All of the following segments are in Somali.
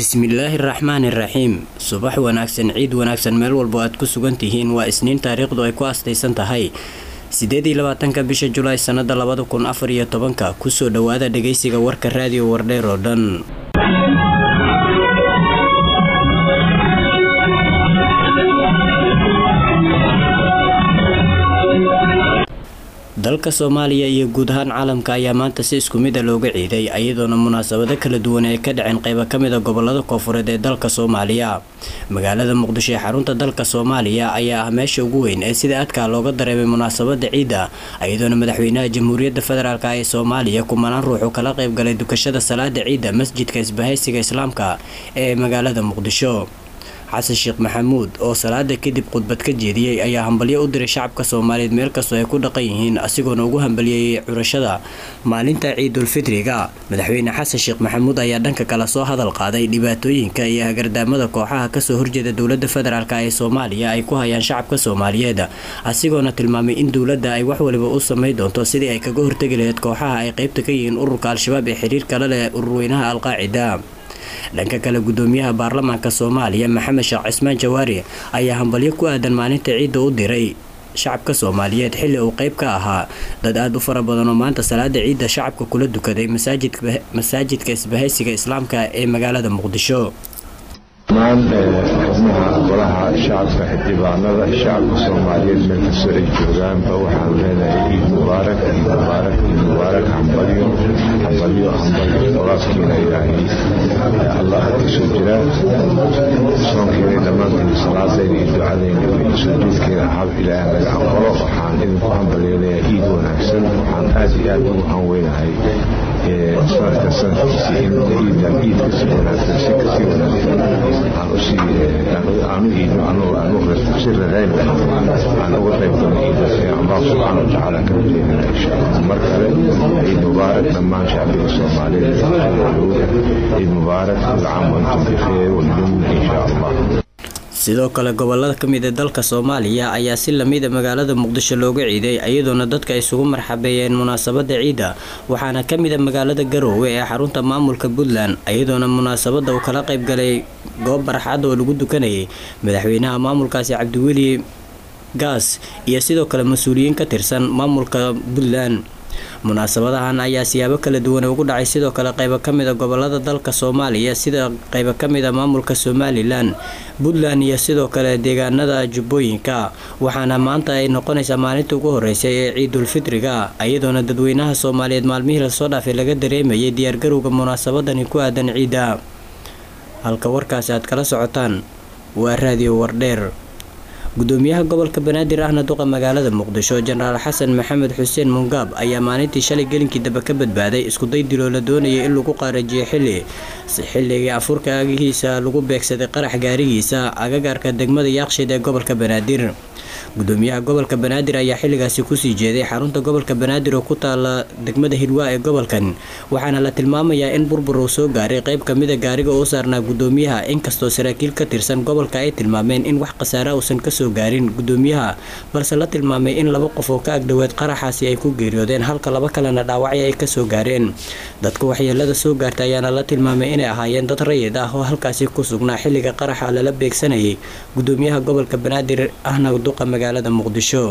bismillaahi raxmaani raxiim subax wanaagsan ciid wanaagsan meel walbo aad ku sugan tihiin waa isniin taariikhdu ay ku astaysan tahay sideed iyo labaatanka bisha julaay sanada labada kun afar iyo tobanka kusoo dhawaada dhageysiga warka raadiyo wardheer oo dhan dalka soomaaliya iyo guud ahaan caalamka ayaa maanta si isku mid a looga ciiday iyadoona munaasabado kala duwan ay ka dhaceen qeybo kamid a gobolada koofureed ee dalka soomaaliya magaalada muqdisho ee xarunta dalka soomaaliya ayaa ah meesha ugu weyn ee sida adkaa looga dareemay munaasabada ciidda iyadoona madaxweynaha jamhuuriyadda federaalk ee soomaaliya kumanaan ruux uu kala qeybgalay dukashada salaada ciidda masjidka isbahaysiga islaamka ee magaalada muqdisho xasan sheekh maxamuud oo salaada kadib khudbad ka jeediyey ayaa hambalyo u diray shacabka soomaaliyeed meel kastoo ay ku dhaqan yihiin asigoona ugu hambalyeeyey curashada maalinta ciidulfitriga madaxweyne xasan sheekh maxamuud ayaa dhanka kale soo hadal qaaday dhibaatooyinka iyo hagardaamada kooxaha kasoo horjeeda dowlada federaalk ee soomaaliya ay ku hayaan shacabka soomaaliyeed asigoona tilmaamay in dowladda ay wax waliba u samay doonto sidii ay kaga hortegi laheyd kooxaha ay qeybta ka yihiin ururka al-shabaab ee xiriirka la leh ururweynaha alqaacida dhanka kale gudoomiyaha baarlamaanka soomaaliya maxamed sheekh cismaan jawaari ayaa hambalyo ku aadan maalinta ciidda u diray shacabka soomaaliyeed xilli uu qeyb ka ahaa dad aada u fara badan oo maanta salaada ciidda shacabka kula dukaday masaajidka isbahaysiga islaamka ee magaalada muqdisho dhammaan xubnaha golaha shacabka xildhibaanada shacabka soomaaliyeed meel kastoo ay joogaanba waxaan leenahay ciid mubaarak ciid mubaarak ciid mubaarak hambalyo hambalyo hambalyo qolaadkiina ilaahay allah kasoo jira soonkeena dhammaantiin salaadayna iyo ducadayna iyo sujuudkeena hab ilaahay naga aqbalo waxaan idinku hambalyeelayaa ciid wanaagsan waxaan aada iyo aada ugu hanweynahay sanadka sanadkiisa in ciidan ciid kasi wanaagsan si kasii wanaagsan aanu iidno si radayn aan uga qayb galno ciidaas ee allah subxaana watacaala ka rajeynana insha allah mar kale ciid mubaarak dhammaan shacbiga soomaaliyeed ciid mubaarak kul caam wantum bikheer waljumla insha allah sidoo kale gobolada kamid ee dalka soomaaliya ayaa si lamida magaalada muqdisho looga ciiday iyadoona dadka isugu marxabeeyeen munaasabada ciidda waxaana kamid a magaalada garoowe ee xarunta maamulka puntland iyadoona munaasabada uu kala qeybgalay goob barxaad oo lagu dukanayay madaxweynaha maamulkaasi cabdiweli gaas iyo sidoo kale mas-uuliyiin ka tirsan maamulka puntland munaasabadahan ayaa siyaabo kala duwan ugu dhacay sidoo kale qeybo kamid a gobolada dalka soomaaliya sida qeybo kamid a maamulka somalilan puntland iyo sidoo kale deegaanada jubbooyinka waxaana maanta ay noqonaysaa maalinta ugu horeysay ee ciidulfitriga iyadoona dadweynaha soomaaliyeed maalmihii lasoo dhaafay laga dareemayay diyaargarowga munaasabadani ku aadan ciidda halka warkaasi aad kala socotaan waa raadiyo wardheer gudoomiyaha gobolka banaadir ahna duqa magaalada muqdisho jenaraal xasan maxamed xuseen mungaab ayaa maalintii shalay gelinkii dambe ka badbaaday iskuday diloo la doonayay in lagu qaarajiyo xilli xilligii afurka agihiisa lagu beegsaday qarax gaarigiisa agagaarka degmada yaaqshiid ee gobolka banaadir gudoomiyaha gobolka banaadir ayaa xilligaasi kusii jeeday xarunta gobolka banaadir oo ku taala degmada hidwaa ee gobolkan waxaana la tilmaamayaa in burbur uu soo gaaray qeyb kamida gaariga uu saarnaa gudoomiyaha inkastoo saraakiil ka tirsan gobolka ay tilmaameen in wax khasaara uusan kasoo gaarin gudoomiyaha balse la tilmaamay in laba qof oo ka agdhoweed qaraxaasi ay ku geeriyoodeen halka laba kalena dhaawacyo ay kasoo gaareen dadka waxyeelada soo gaarta ayaana la tilmaamay inay ahaayeen dad rayid ah oo halkaasi ku sugnaa xilliga qaraxa lala beegsanayay gudoomiyaha gobolka banaadir ahna duqa magaalada muqdisho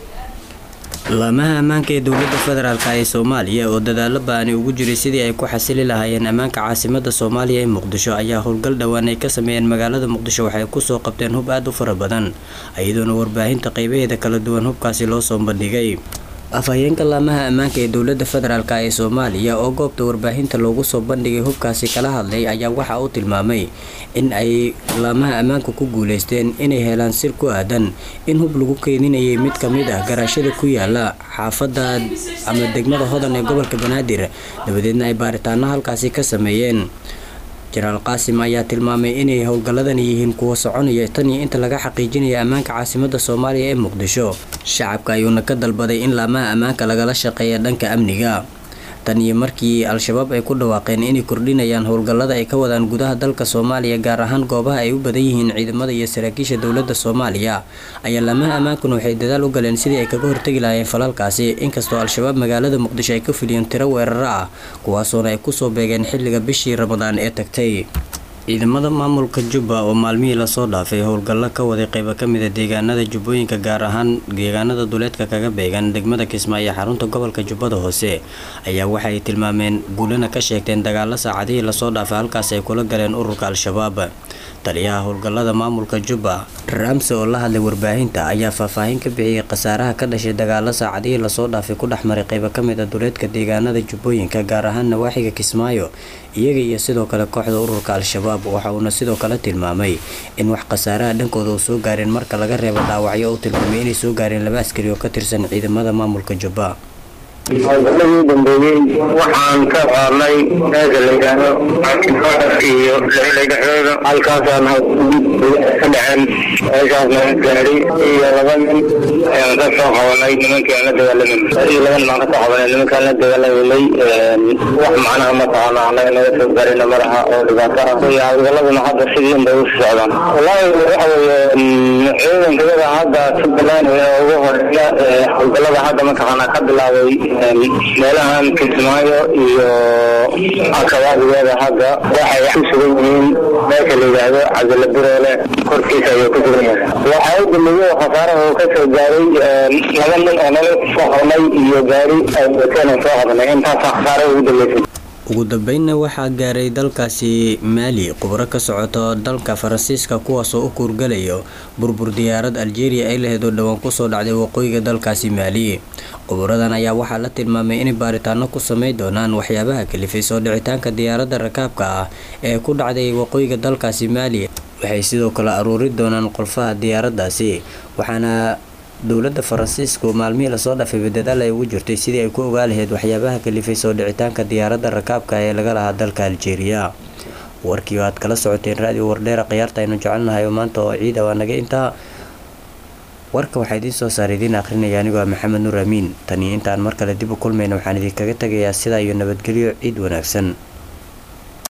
laamaha ammaanka ee dowlada federaalk ee soomaaliya oo dadaalo ba-ani ugu jiray sidii ay ku xasili lahaayeen ammaanka caasimada soomaaliya ee muqdisho ayaa howlgal dhowaan ay ka sameeyeen magaalada muqdisho waxay kusoo qabteen hub aada u fara badan iyadoona warbaahinta qeybaheeda kala duwan hubkaasi loo soo bandhigay afhayeenka laamaha ammaanka ee dowlada federaalk ee soomaaliya oo goobta warbaahinta loogu soo bandhigay hubkaasi kala hadlay ayaa waxa uu tilmaamay in ay laamaha ammaanka ku guuleysteen inay helaan sir ku aadan in hub lagu keedinayay mid kamid ah garaashada ku yaala xaafada ama degmada hodan ee gobolka banaadir dabadeedna ay baaritaano halkaasi ka sameeyeen jenaraal qaasim ayaa tilmaamay inay howlgalladani yihiin kuwa soconaya tan iyo inta laga xaqiijinaya ammaanka caasimada soomaaliya ee muqdisho shacabka ayuuna ka dalbaday in laamaha ammaanka lagala shaqeeya dhanka amniga tan iyo markii al-shabaab ay ku dhawaaqeen inay kordhinayaan howlgallada ay ka wadaan gudaha dalka soomaaliya gaar ahaan goobaha ay u badan yihiin ciidamada iyo saraakiisha dowladda soomaaliya ayaa laamaha ammaankuna waxay dadaal u galeen sidii ay kaga hortegi lahaayeen falalkaasi inkastoo al-shabaab magaalada muqdisho ay ka filiyeen tiro weeraro ah kuwaasoona ay kusoo beegeen xilliga bishii ramadaan ee tagtay ciidamada maamulka jubba oo maalmihii lasoo dhaafay howlgallo ka waday qeybo kamida deegaanada jubbooyinka gaar ahaan deegaanada duleedka kaga beegan degmada kismaayo xarunta gobolka jubbada hoose ayaa waxaay tilmaameen guulana ka sheegteen dagaalo saacadihii lasoo dhaafay halkaas ay kula galeen ururka al-shabaab taliyaha howlgallada maamulka jubba ramse oo la hadlay warbaahinta ayaa faahfaahin ka bixiyey khasaaraha ka dhashay dagaalo saacadihii lasoo dhaafay ku dhexmaray qeybo kamid a duleedka deegaanada jubbooyinka gaar ahaan nawaaxiga kismaayo iyaga iyo sidoo kale kooxda ururka al-shabaab waxa uuna sidoo kale tilmaamay in wax khasaaraha dhankooda uu soo gaareen marka laga reebo dhaawacyo uu tilmaamay inay soo gaareen laba askari oo ka tirsan ciidamada maamulka jubba howlgaladii dambeeyey waxaan ka qaadnay meesha la yidhaahdo iyo lixila dhexdooda halkaasaan ka dhaceen meeshaasna gaari iyo laba nin ayaan ka soo qabanay nimankii aan la dagaalamin iyo laba nin aan kasoo qabanay nimankaan la dagaalaminay wax macnaha mataqaana anaga naga soo gaarina malaha oo dhibaato ah iyo howlgaladuna hadda sidii unbay usii socdaan wallaahi waxa weeye ciidankayada hadda jubbaland ee ugu horeeya howlgalada hadda mataqaana ka bilaabay meelahan kismaayo iyo akabaabigeeda hadda waxay ku sugan yihiin meesha la yidhaahdo cabdilla biroole korkiisa ayuu ku sugan yahay waxaa u dambeeyey oo khasaaraha uu ka soo gaaray laba nin oo nolol soo qabnay iyo gaari ay wateen oo soo qabnay intaasaa khasaaraha ugu dambeysay ugu dambeynna waxaa gaaray dalkaasi maali khubro ka socoto dalka faransiiska kuwaasoo u kuurgalayo burbur diyaarad aljeeriya ay laheed oo dhowaan kusoo dhacday waqooyiga dalkaasi maali khuburadan ayaa waxaa la tilmaamay inay baaritaano ku samey doonaan waxyaabaha kalifay soo dhicitaanka diyaaradda rakaabka ah ee ku dhacday waqooyiga dalkaasi maali waxay sidoo kale aruuri doonaan qolfaha diyaaraddaasi waxaana dowladda faransiisku maalmihii lasoo dhaafay badadaal ay ugu jirtay sidii ay ku ogaa lahayd waxyaabaha kalifay soo dhicitaanka diyaaradda rakaabka ee laga lahaa dalka aljeeriya warkii aad kala socoteen raadiyo wardheera khiyaarta aynu jecelnahay oo maanta oo ciida waa naga intaa warka waxaa idiin soo saara idiin akhrinaya anigoo ah maxamed nuur amiin taniyo intaan mar kale dib u kulmayna waxaan idinkaga tegayaa sidaa iyo nabadgelyo ciid wanaagsan